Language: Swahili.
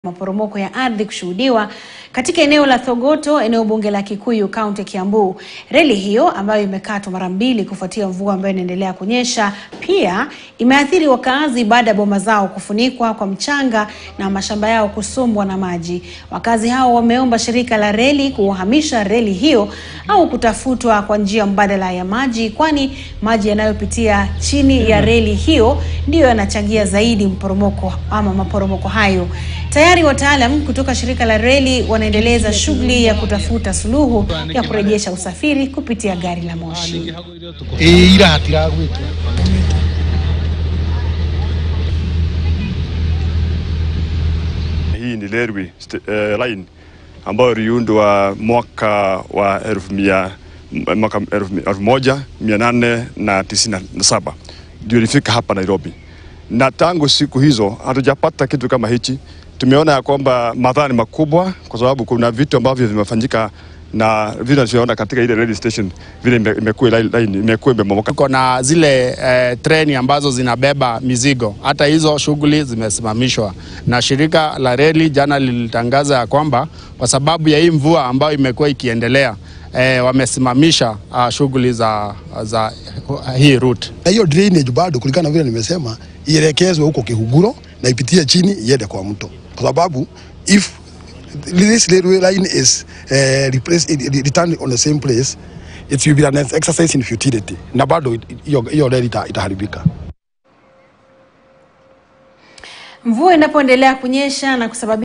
maporomoko ya ardhi kushuhudiwa katika eneo la Thogoto, eneo bunge la Kikuyu, kaunti ya Kiambu. Reli hiyo ambayo imekatwa mara mbili kufuatia mvua ambayo inaendelea kunyesha, pia imeathiri wakazi baada ya boma zao kufunikwa kwa mchanga na mashamba yao kusombwa na maji. Wakazi hao wameomba shirika la reli kuhamisha reli hiyo au kutafutwa kwa njia mbadala ya maji, kwani maji yanayopitia chini ya reli hiyo ndiyo yanachangia zaidi mporomoko ama maporomoko hayo. Tayari wataalam kutoka shirika la reli wanaendeleza shughuli ya kutafuta suluhu ya kurejesha usafiri kupitia gari la moshi. ira hatiragwitwo Hii ni railway st- eh, line ambayo iliundwa mwaka wa elfu mia mwaka elfu mi- elfu moja mia nane na tisini na saba ndio ilifika hapa Nairobi, na tangu siku hizo hatujapata kitu kama hichi. Tumeona ya kwamba madhara ni makubwa, kwa sababu kuna vitu ambavyo vimefanyika na vile tunavyoona katika ile railway station vile ime- imekuwa line line- imekuwa imebomoka. Tuko na zile eh, treni ambazo zinabeba mizigo, hata hizo shughuli zimesimamishwa na shirika la reli. Jana lilitangaza ya kwamba kwa sababu ya hii mvua ambayo imekuwa ikiendelea eh, wamesimamisha uh, shughuli za, za uh, hii route. na hiyo drainage bado, kulingana na vile nimesema, ielekezwe huko Kihuguro na ipitie chini iende kwa mto, kwa sababu if this railway line is uh, replaced, returned on the same place it will be an exercise in futility, na bado hiyo hiyo reli ita- itaharibika. Mvua inapoendelea kunyesha na kusababisha